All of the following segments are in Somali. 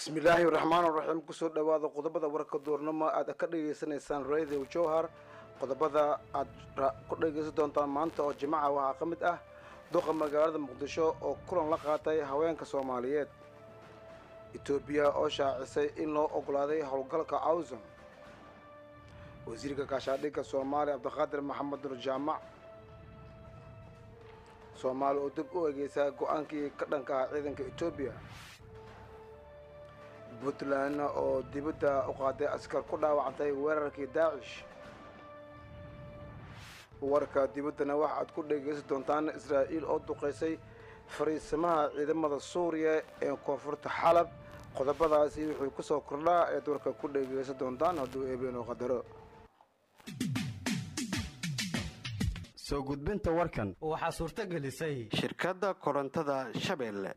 bismillaahi raxmaan raxiim kusoo dhowaada qodobada warka duurnimo aad ka dhagaysanaysaan radio jowhar qodobada aad ku dhagaysan doontaan maanta oo jimaca waxaa ka mid ah duqa magaalada muqdisho oo kulan la qaatay haweenka soomaaliyeed etoobiya oo shaacisay in loo ogolaaday howlgalka awsom wasiirka gaashaadhigga soomaaliya cabdiqaadir maxamed nur jaamac soomaali oo dib u egeysaa go-aankii ka dhanka ah ciidanka etoobiya puntland oo dibadda u qaaday askar ku dhaawacantay weerarkii daacish warka dibaddana waxa aad ku dhegaysan doontaan israa'iil oo duqaysay fariisamaha ciidamada suuriya ee koonfurta xalab qodobadaasi wuxuu ku soo kordhaa eed warka ku dhegaysan doontaan hadduu eebeenoo qadaro soo gudbinta warkan waxaa suurto gelisay shirkadda korontada shabeelle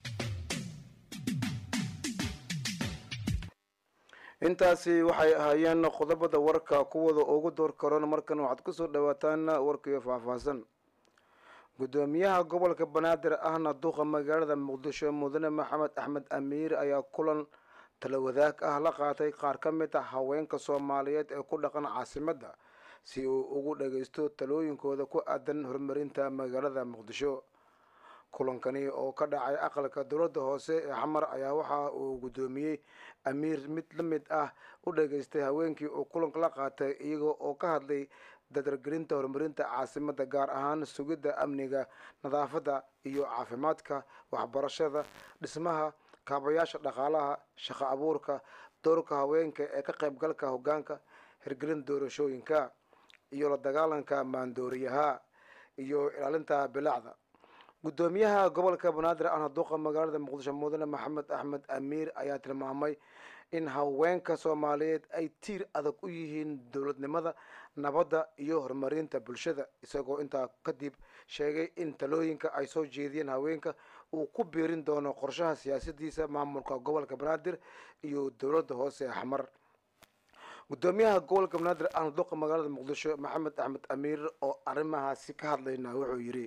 intaasi waxay ahaayeen qodobada warka kuwada ugu door karoon markan waxaad kusoo dhawaataan warkiyo faahfaahsan guddoomiyaha gobolka banaadir ahna duqa magaalada muqdisho mudane maxamed axmed amiir ayaa kulan talawadaag ah la qaatay qaar ka mid ah haweenka soomaaliyeed ee ku dhaqan caasimadda si uu ugu dhagaysto talooyinkooda ku aadan horumarinta magaalada muqdisho kulankani oo ka dhacay aqalka dowladda hoose ee xamar ayaa waxa uu guddoomiyey amiir mid la mid ah u dhageystay haweenkii uu kulanka la qaatay iyagoo oo ka hadlay dadargelinta horumarinta caasimadda gaar ahaan sugidda amniga nadaafadda iyo caafimaadka waxbarashada dhismaha kaabayaasha dhaqaalaha shaqo abuurka doorka haweenka ee ka qaybgalka hoggaanka hirgelin doorashooyinka iyo la dagaalanka maandooriyaha iyo ilaalinta bilacda guddoomiyaha gobolka banaadir ahna duqa magaalada muqdisho mudane maxamed axmed amiir ayaa tilmaamay in haweenka soomaaliyeed ay tiir adag u yihiin dowladnimada nabadda iyo horumarinta bulshada isagoo intaa kadib sheegay in talooyinka ay soo jeediyeen haweenka uu ku biirin doono qorshaha siyaasadiisa maamulka gobolka banaadir iyo dowladda hoose ee xamar guddoomiyaha gobolka banaadir ahna duqa magaalada muqdisho maxamed axmed amiir oo arrimahaasi ka hadlayna wuxuu yidhi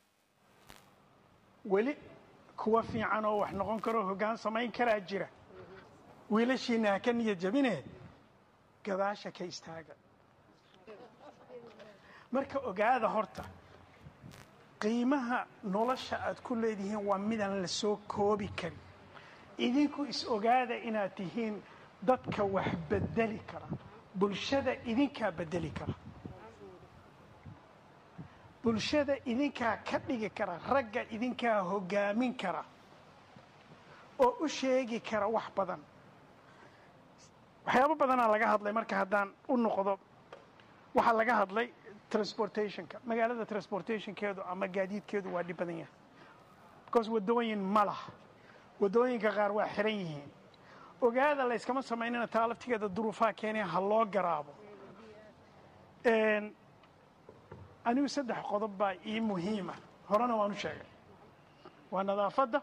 weli kuwa fiican oo wax noqon karoo hoggaan samayn karaa jira wiilashiina ha ka niyad jabinee gadaasha ka istaaga marka ogaada horta qiimaha nolosha aad ku leedihiin waa midaan la soo koobi karin idinku is ogaada inaad tihiin dadka wax bedeli kara bulshada idinkaa bedeli kara bulshada idinkaa ka dhigi kara ragga idinkaa hoggaamin kara oo u sheegi kara wax badan waxyaabo badanaa laga hadlay marka haddaan u noqdo waxaa laga hadlay transportationka magaalada transportationkeedu ama gaadiidkeedu waa dhib badan yahay because waddooyin ma laha waddooyinka qaar waa xiran yihiin ogaada layskama samaynina taa laftigeeda duruufaha keenaya ha loo garaabo anigu saddex qodob baa ii muhiima horena waan u sheegay waa nadaafadda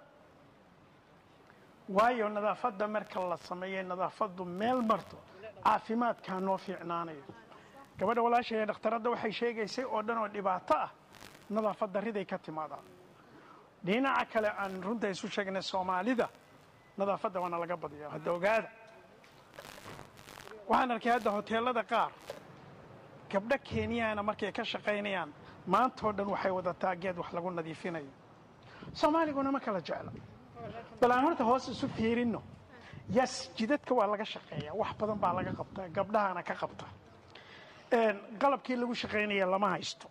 waayo nadaafadda marka la sameeyey nadaafaddu meel marto caafimaadkaa noo fiicnaanayo gabadha walaasha ee dhakhtaradda waxay sheegaysay oo dhan oo dhibaato ah nadaafad darriday ka timaadaan dhinaca kale aan runta isu sheegnay soomaalida nadaafadda waana laga badiya hadda ogaada waxaan arkay hadda hoteelada qaar gabdho kenyaana markay ka shaqaynayaan maantao dhan waxay wadataa geed wax lagu nadiifinayo soomaaliguna ma kala jecla bal aan horta hoos isu fiirinno yas jidadka waa laga shaqeeya wax badan baa laga qabtaa gabdhahana ka qabta qalabkii lagu shaqaynaya lama haysto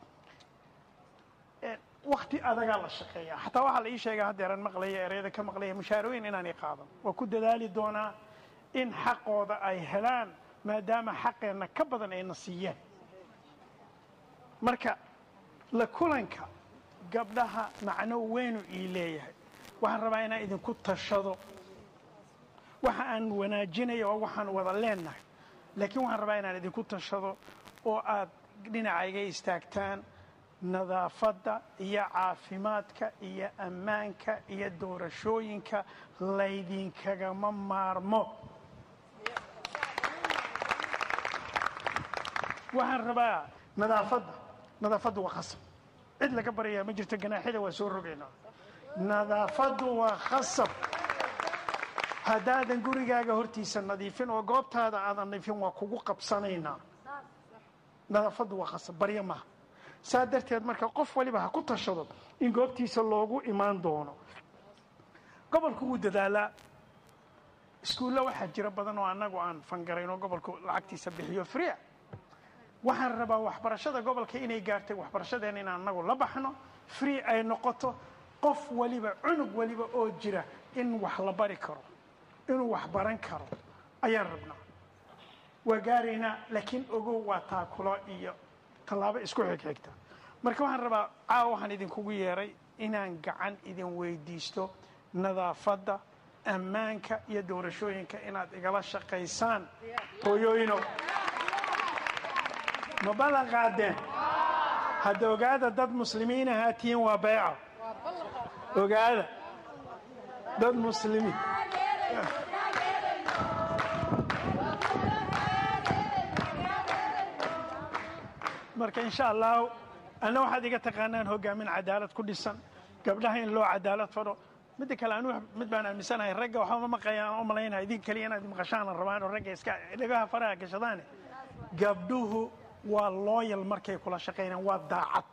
wakti adagaa la shaqeeya xataa waxaa la ii sheegaa haddeeran maqlaya ereyada ka maqlaya mushaarooyin inaanay qaadan waa ku dadaali doonaa in xaqooda ay helaan maadaama xaqeenna ka badan ayna siiyeen marka la kulanka gabdhaha macno weynu ii leeyahay waxaan rabaa inaan idinku tashado waxa aan wanaajinaya oo waxaan wada leennahay laakiin waxaan rabaa inaan idinku tashado oo aad dhinacayga istaagtaan nadaafadda iyo caafimaadka iyo ammaanka iyo doorashooyinka laydinkagama maarmo waxaan rabaa nadaafadda nadaafaddu waa khasab cid laga baryayaa ma jirto ganaaxyada waa soo rogaynaa nadaafaddu waa khasab haddaadan gurigaaga hortiisa nadiifin oo goobtaada aadan nadiifin waa kugu qabsanaynaa nadaafaddu waa khasab baryo maaha saa darteed marka qof waliba ha ku tashado in goobtiisa loogu imaan doono gobolku wuu dadaalaa iskuulla waxaa jira badan oo annagu aan fangarayno gobolku lacagtiisa bixiyo fria waxaan rabaa waxbarashada gobolka inay gaartay waxbarashadeena in annagu la baxno free ay noqoto qof waliba cunug waliba oo jira in wax la bari karo inuu wax baran karo ayaan rabnaa waa gaaraynaa laakiin ogow waa taakulo iyo tallaabo isku xigxigta marka waxaan rabaa caawa waxaan idinkugu yeeray inaan gacan idin weydiisto nadaafadda ammaanka iyo doorashooyinka inaad igala shaqaysaan hooyooyinow ma ballan qaadeen hadda ogaada dad muslimiin ahaa tihiin waa beeca ogaada dad muslimiin marka insha allahu anna waxaad iga taqaanaan hogaamin cadaalad ku dhisan gabdhaha in loo cadaalad fadho midda kale anu mid baan aaminsanahay ragga waxba ma maqayaan u malaynaya idin keliya inaad maqashaana rabaan oo ragga iska dhagaha faraha gashadaane gabdhuhu waa looyal markay kula shaqaynaan waa daacad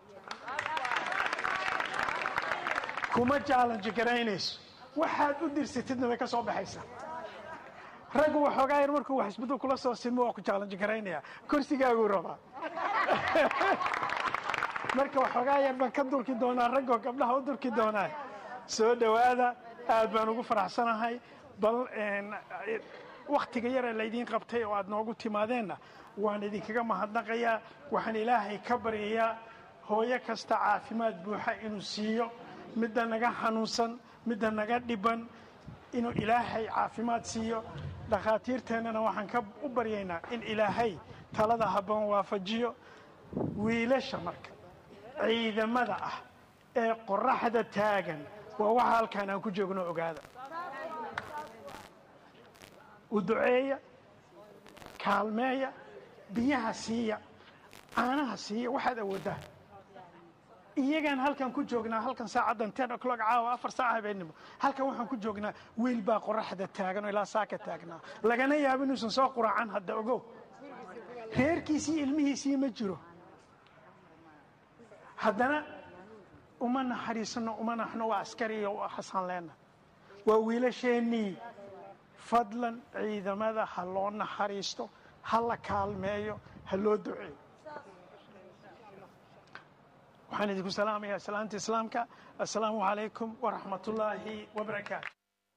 kuma jaalanji garaynayso waxaad u dirsatidna way ka soo baxaysaa raggu waxoogaa yar markuu wax isbedel kula soo sinmo waa ku jaalanji garaynaya kursigaaguu rabaa marka waxoogaa yar baan ka durki doonaa raggoo gabdhaha u durki doonaa soo dhowaada aad baan ugu faraxsanahay bal wakhtiga yaree laydiin qabtay oo aad noogu timaadeenna waan idinkaga mahadnaqayaa waxaan ilaahay ka baryayaa hooyo kasta caafimaad buuxa inuu siiyo midda naga xanuunsan midda naga dhiban inuu ilaahay caafimaad siiyo dhakhaatiirteennana waxaan ka u baryaynaa in ilaahay talada habboon waafajiyo wiilasha marka ciidamada ah ee qoraxda taagan waa waxa halkaan aan ku joogno ogaada u duceeya kaalmeeya biyaha siiya caanaha siiya waxaad awooddaa iyagaan halkan ku joognaa halkan saacaddan ten o'clock caawa afar saac habeenimo halkan waxaan ku joognaa wiil baa qoraxda taagan oo ilaa saaka taagnaa lagana yaabo inuusan soo quracan hadda ogow reerkiisii ilmihiisii ma jiro haddana uma naxariisano uma naxno waa askariyo waa xasan leena waa wiilasheennii fadlan ciidamada ha loo naxariisto ha la kaalmeeyo ha loo duceeyo waxaan idinku salaamayaa salaanta islaamka assalaamu calaykum waraxmat ullaahi wabarakaatu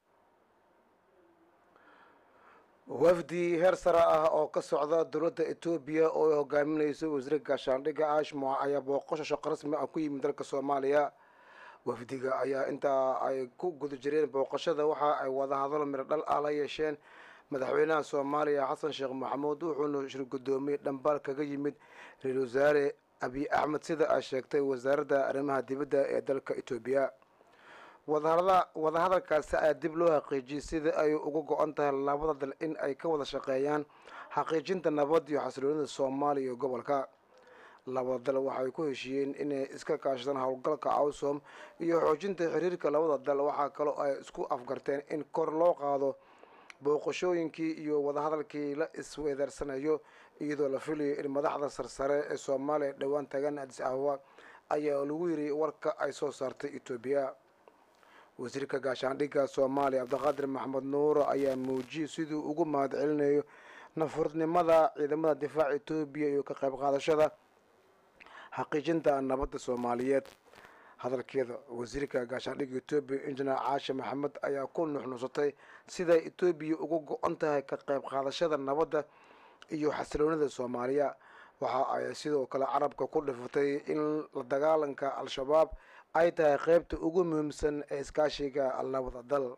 wafdi heer sare ah oo ka socda dowladda etoobiya oo ay hogaaminayso wasiir gaashaandhigga ashmo ayaa booqasho shaqo rasmi ah ku yimid dalka soomaaliya wafdiga ayaa intaa ay ku guda jireen booqashada waxa ay wadahadalo midho dhal ah la yeesheen madaxweynaha soomaaliya xasan sheekh maxamuud wuxuuna shir guddoomiyey dhambaal kaga yimid ra-iisul wasaare abiy axmed sida ay sheegtay wasaaradda arrimaha dibadda ee dalka etoobiya wadahadalkaasi ayaa dib loo xaqiijiyey sida ay uga go-an tahay labada dal in ay ka wada shaqeeyaan xaqiijinta nabad iyo xasiloonida soomaaliya iyo gobolka labada dal waxay ku heshiiyeen inay iska kaashadaan howlgalka awsom iyo xoojinta xiriirka labada dal waxaa kaloo ay isku afgarteen in kor loo qaado booqashooyinkii iyo wadahadalkii la isweedaarsanayo iyadoo la filayo in madaxda sarsare ee soomaaliya dhowaan tagaan adis ababa ayaa lagu yiri warka ay soo saartay etoobiya wasiirka gaashaandhigga soomaaliya cabdiqaadir maxamed nuuro ayaa muujiyey siduu ugu mahad celinayo nafurnimada ciidamada difaaca etoobiya iyo ka qayb qaadashada xaqiijinta nabadda soomaaliyeed hadalkeeda wasiirka gaashaandhigga etoobiya injineer caashe maxamed ayaa ku nuxnuusatay siday etoobiya uga go-an tahay ka qayb qaadashada nabadda iyo xasiloonida soomaaliya waxa ay sidoo kale carabka ku dhifatay in la dagaalanka al-shabaab ay tahay qeybta ugu muhiimsan ee iskaashiga labada dal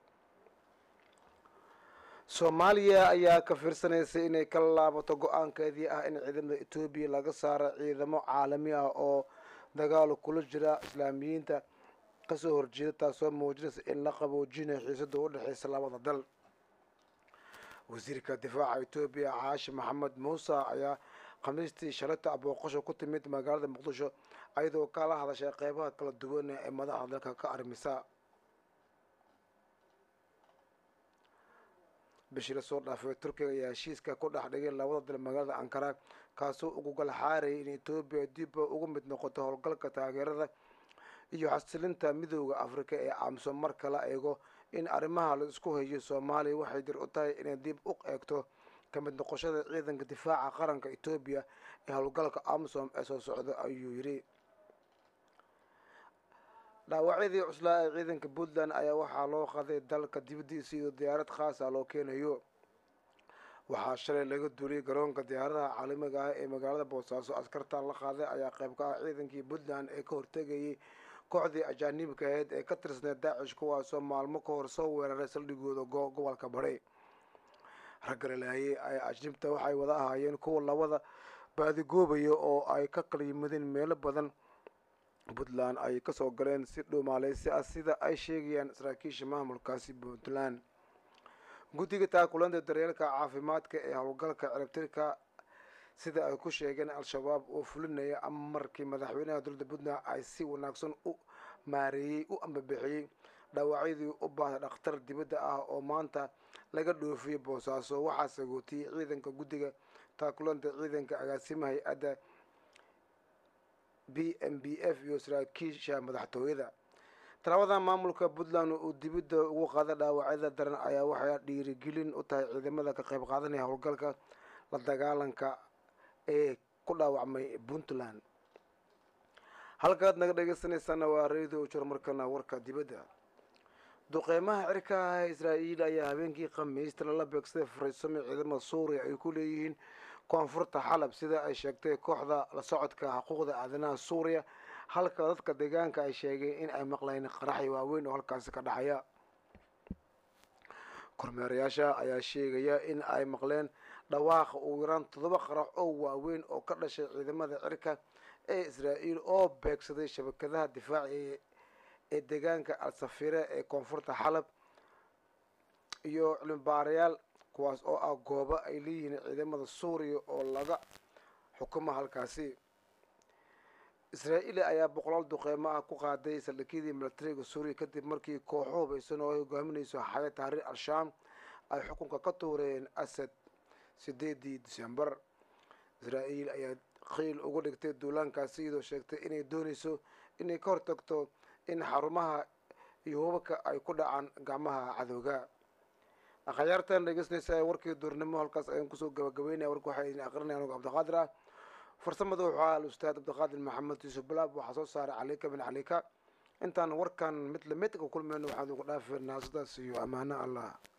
soomaaliya ayaa ka fiirsanaysa inay ka laabato go-aankeedii ah in ciidamada etoobiya laga saaro ciidamo caalami ah oo dagaal kula jira islaamiyiinta kasoo horjeeda taasoo muujinaysa in la qaboojinayo xiisada u dhexeysa labada dal wasiirka difaaca etoobiya caashi maxamed muuse ayaa khamiistii shalata booqasho ku timid magaalada muqdisho ayadoo kala hadashay qeybaha kala duwan ee madaxda dalka ka armisa bishii lasoo dhaafay turkiga ayaa heshiiska ku dhex dhigay labada dal magaalada ankara kaasoo ugu galxaarayay in etoobiya dib ugu mid noqoto howlgalka taageerada iyo xasilinta midooda afrika ee aamusan marka la eego in arrimaha la isku hayo soomaaliya waxay dir u tahay inay dib u eegto ka mid noqoshada ciidanka difaaca qaranka etoobiya ee howlgalka amsom ee soo socda ayuu yidhi dhaawacyadii cuslaa ee ciidanka puntland ayaa waxaa loo qaday dalka dibadiisa iyadoo diyaarad khaasa loo keenayo waxaa shalay laga duuliyay garoonka diyaaradaha caalamiga ah ee magaalada boosaaso askartan la qaaday ayaa qayb ka ah ciidankii puntland ee ka hortegayay kooxdii ajaanibka aheyd ee ka tirsaneed daacish kuwaasoo maalmo ka hor soo weeraray saldhigooda gobolka bari raggalalaayay ay ajnibta waxay wada ahaayeen kuwa labada baadigoobaya oo ay ka kala yimaadeen meelo badan puntland ay kasoo galeen si dhuumaaleysi ah sida ay sheegayaan saraakiisha maamulkaasi puntland guddiga taakulanta daryeelka caafimaadka ee howlgalka ciribtirka sida ay ku sheegeen al-shabaab oo fulinaya ama markii madaxweynaha dowladda puntland ay si wanaagsan u maareeyey u ambabixiyey dhaawacyadii u baahda dhakhtar dibadda ah oo maanta laga dhoofiyey boosaaso waxaa sagootiyey ciidanka guddiga taakulanta ciidanka agaasima hay-adda b m b f iyo saraakiisha madaxtooyada talaabada maamulka puntland uu dibadda ugu qaada dhaawacyada daran ayaa waxay dhiirigelin u tahay ciidamada ka qayb qaadanaya howlgalka la dagaalanka ee ku dhaawacmay puntland halkaad naga dhegeysanaysaana waa radio jor markana warka dibadda duqeymaha cirka ah ee israa'iil ayaa habeenkii khamiista lala beegsaday fariisami ciidamada suuriya ay ku leeyihiin koonfurta xalab sida ay sheegtay kooxda la socodka xuquuqda aadanaha suuriya halka dadka deegaanka ay sheegeen in ay maqlayn qaraxi waaweyn oo halkaasi ka dhacaya kormeerayaasha ayaa sheegaya in ay maqleen dhawaaqa ugu yaraan toddoba qarax oo waaweyn oo ka dhashay ciidamada cirka ee israa'iil oo beegsaday shabakadaha difaaci ee deegaanka al-safire ee koonfurta xalab iyo cilmibaarayaal kuwaas oo ah goobo ay leeyihiin ciidamada suuriya oo laga xukumo halkaasi israa'iil ayaa boqolaal duqeymo ah ku qaaday saldhigyadii milatariga suuriya kadib markii kooxo hubaysan oo ay hogaaminayso xaya tahriir al-shaam ay xukunka ka tuureen asad sideedii disembar israa'iil ayaa qiil uga dhigtay duulaankaasi iyadoo sheegtay inay doonayso inay ka hortagto in xarumaha iyo hubabka ay ku dhacaan gacmaha cadowga akhyaartan dhegeysanaysa warkii duurnimo halkaas ayaan kusoo gabagabeynaya warka waxaa idin aqrinaya anugu cabdiqaadir ah farsamada wuxuu ahaa al-ustaad cabdiqaadir maxamed yuusuf balaab waxaa soo saaray calika bin calika intaan warkan mid lamid ka kulmeyno waxaan ugu dhaafeynaa sidaas iyo ammaano allah